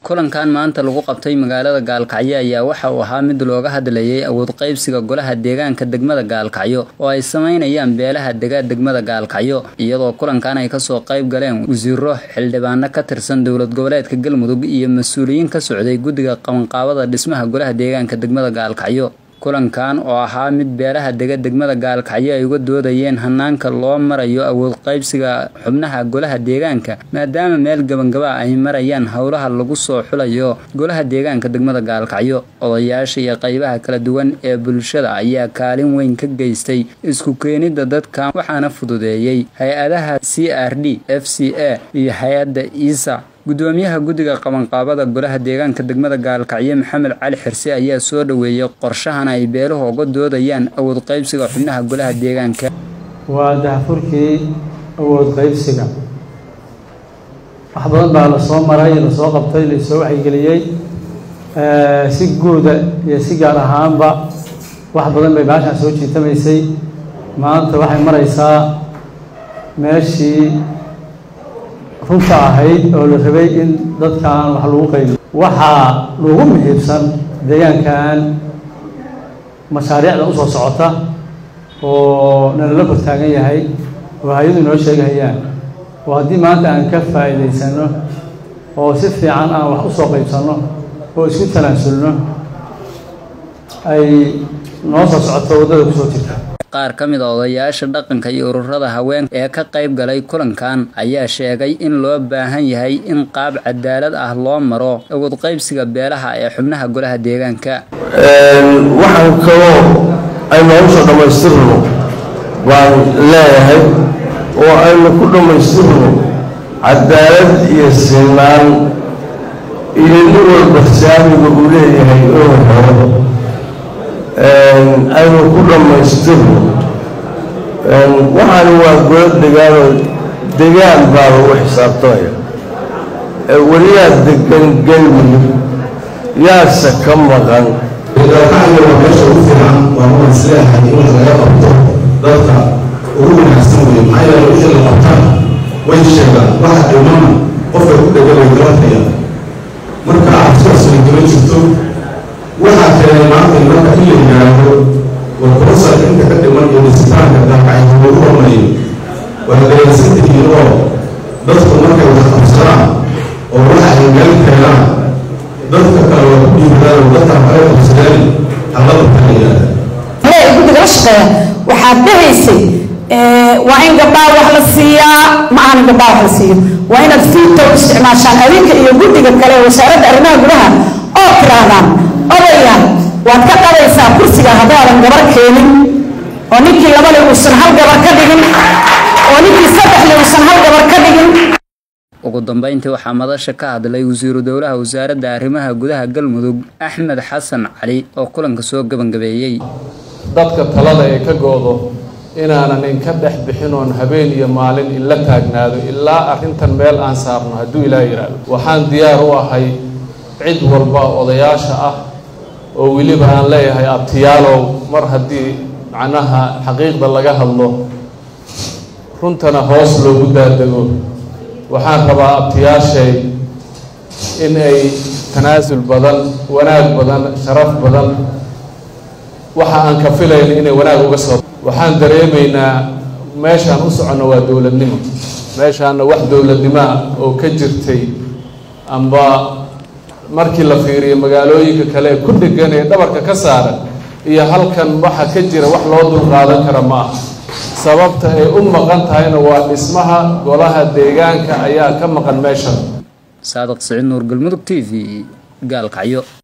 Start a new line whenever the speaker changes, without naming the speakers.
kulankan maanta lagu qabtay magaalada gaalkacyo ayaa waxa uu ahaa mid looga hadlayay awood qaybsiga golaha deegaanka degmada gaalkacyo oo ay sameynayaan beelaha dega degmada gaalkacyo iyadoo kulankan ay kasoo qayb galeen wasiiro xildhibaano ka tirsan dowlad goboleedka galmudug iyo mas-uuliyiin ka socday guddiga qabanqaabada dhismaha golaha deegaanka degmada gaalkacyo kulankan oo ahaa mid beelaha dega degmada gaalkacyo ay uga doodayeen hanaanka loo marayo awood qaybsiga xubnaha golaha deegaanka maadaama meel gabangaba ay marayaan howlaha lagu soo xulayo golaha deegaanka degmada gaalkacyo odayaasha iyo qaybaha kala duwan ee bulshada ayaa kaalin weyn ka geystay isku keenida dadkan waxaana fududeeyey hay-adaha c r d f c a iyo hay-adda isa gudoomiyaha guddiga qabanqaabada golaha deegaanka degmada gaalkacyo maxamed cali xirse ayaa soo dhoweeyey qorshahan ay beeluhu uga doodayaan awood qaybsiga xubnaha golaha deegaanka
waa dahfurkii awood qaybsiga wax badan baa lasoo maray lasoo qabtay lasoo waxygeliyey si guuda iyo si gaar ahaanba wax badan bay baashaan soo jiitamaysay maanta waxay maraysaa meeshii runta ahayd oo la rabay in dadkan wax lagu qaybiyo waxaa lagu muhiibsan deegaankan mashaariicda usoo socota oo nalala kortaagan yahay oo hay-adu inoo sheegahayaan oo haddii maanta aan ka faa'iidaysano oo si fiican aan wax usoo qaybsanno oo isku talaasulno ay noo soo socoto waddada kusoo jirta
qaar ka mid a odayaasha dhaqanka iyo ururada haweenka ee ka qayb galay kulankan ayaa sheegay in loo baahan yahay in qaab cadaalad ah loo maro awood qaybsiga beelaha ee xubnaha golaha deegaanka
waxaan kaloo aynu hawsha dhammaystirno baan leeyahay oo aynu ku dhammaystirno cadaalad iyo sinaan iyo nin walba saamiga uu leeyahay inuu helo aynu ku dhammaystirno waxaani waa golo degaanoo degaan baa lagu xisaabtamaya weliyaa degan galmudug yaase ka maqan
gaalkacyo waa meesha ugu fiican waa ma isleeyahay in laga qabto dadka ugu wanaagsan weeye maxaa yeele wixii la qabtana way sheegaan waxa dhimana qofka ku dhega way garanayaan marka cabsidaas way jiro jirto waxaa keenay maanta marka in la yidhaahdo warkurasar inta ka dhiman iyo dhisitaanka daaqacyo lagu hormariyo waa dareensantihiin oo dadku markay wax qabsadaan oo waxa ay meel keenaan dadka kale waa ku dhiibadaan oo dadka kale qabsadeen hallada ka yidhaahda
hey guddiga la shaqeeya waxaad dhahaysay waa in gabdhaha wax la siiyaa ma ahan gabdhaha wax la siiyo waa inaad fiito isticmaashaan adinka iyo guddiga kale ee wasaaradda arrimaha gudaha oo tiraahdaan odaya waad ka qadaysaa kursiga haddaadan gabar keenin oo ninkii labale uusan hal gabar ka dhigin oo ninkii saddexle uusan hal gabar ka dhigin
ugu dambeyntii waxaa madasha ka hadlay wasiiru dowlaha wasaaradda arrimaha gudaha galmudug axmed xasan cali oo kulanka soo gebangabeeyey
dadka talada ee ka go-do inaanan inka dhex bixin oon habeen iyo maalin inla taagnaado ilaa arrintan meel aan saarno hadduu ilaa yidhaahdo waxaan diyaar u ahay cid walba odayaasha ah oo weliba aan leeyahay abtiyaalow mar haddii macnaha xaqiiqda laga hadlo runtana hoos loogu daadego waxaan rabaa abtiyaashay in ay tanaasul badan wanaag badan sharaf badan waxa aan ka filayna inay wanaag uga soo waxaan dareemaynaa meeshaan u soconno waa dowladnimo meeshaanna wax dowladnimoa oo ka jirtay amba markii la fiiriyo magaalooyinka kale ee ku dhegan ee dhabarka ka saaran iyo halkan waxa ka jira wax loo dulqaadan kara ma aha sababta ay u maqan tahayna waa dhismaha golaha deegaanka ayaa ka maqan meeshan
saadaq siciid nuur galmudug t v gaalkacyo